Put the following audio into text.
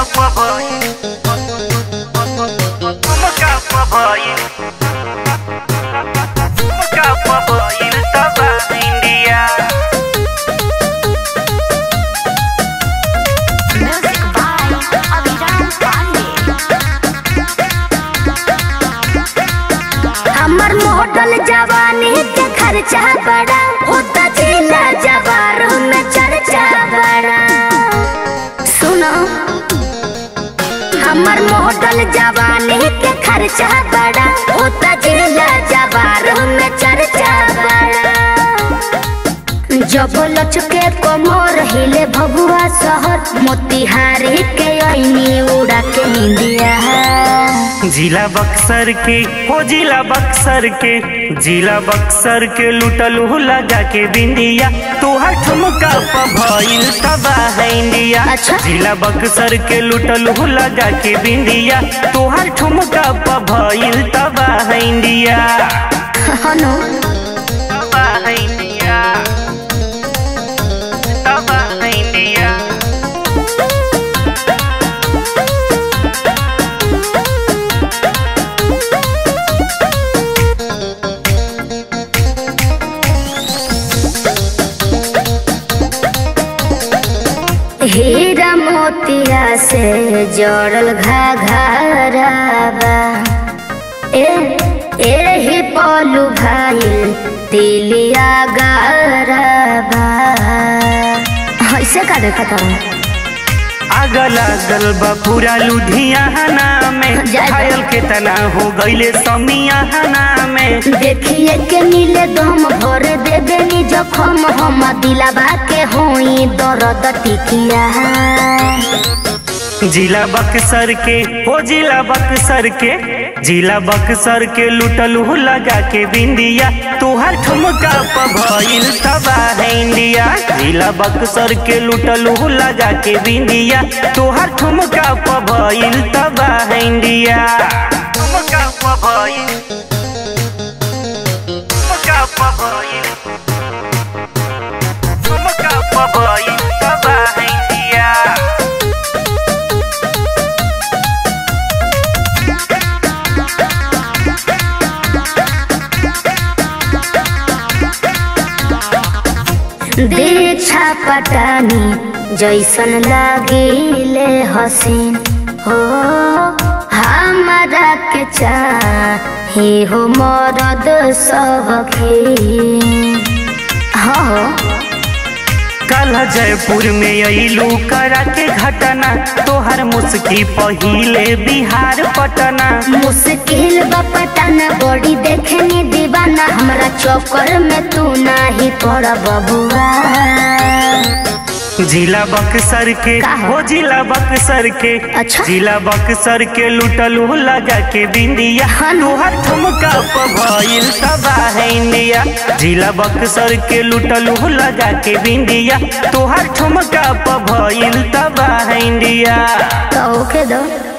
Mukapa boy Mukapa boy Mukapa boy Taba India Music by Aviram Pandey. हमर model जवानी के खर्चा बड़ा होता जिला जवार में चर्चा बड़ा सुनो हमर मॉडल जवानी के खर्चा बड़ा होता जिला जवार में चर्चा बड़ा जब लचके कमर हिले भगुआ शहर मोतिहारी के ऐनी उड़ा के निंदिया जिला बक्सर के हो जिला बक्सर के जिला बक्सर के लुटल हो लगा के बिंदिया तोहर ठुमका प भइल तबाह इंडिया अच्छा। जिला बक्सर के लुटल हो लगा के बिंदिया तोहर ठुमका प भइल तबाह इंडिया हनु तबाह इंडिया तबाह इंडिया हीरा मोतिया से जोड़ल घाघराबा ए एही पलू भाई तिलिया गारबा ऐसे का देखा था आग लागल बा पूरा लुधियाना में जय जय। घायल के तना हो गईले समियाना में देखिए के नीले दम भर दे देनी जखम हम दिलाबा के होई दर्द टिकिया जिला बक्सर के हो जिला बक्सर के जिला बक्सर के लुटल हो लगा के बिंदिया तोहर ठुमका प भइल तबाह इंडिया जिला बक्सर के लुटल हो लगा के बिंदिया तोहर ठुमका प भइल तबाह इंडिया ठुमका प भइल ठुमका प भइल ठुमका प भइल तबाह इंडिया दीक्षा पटानी जैसन लागिले हसीन हो हमारा के चाहे हो मरद सबके हो कल जयपुर में अइलू करा के घटना तोहर मुस्की पहिले बिहार पटना मुश्किल बपटाना बड़ी देखनी दीवाना हमरा चौकर में तू नाही पड़ बबुआ जिला बक्सर के का है? हो जिला बक्सर के अच्छा। जिला बक्सर के लुटल हो लगा के बिंदिया हाँ। तोहर ठुमका प भइल तबाह इंडिया जिला बक्सर के लुटल हो लगा के बिंदिया तोहर ठुमका प भइल तबाह इंडिया तो ओके दो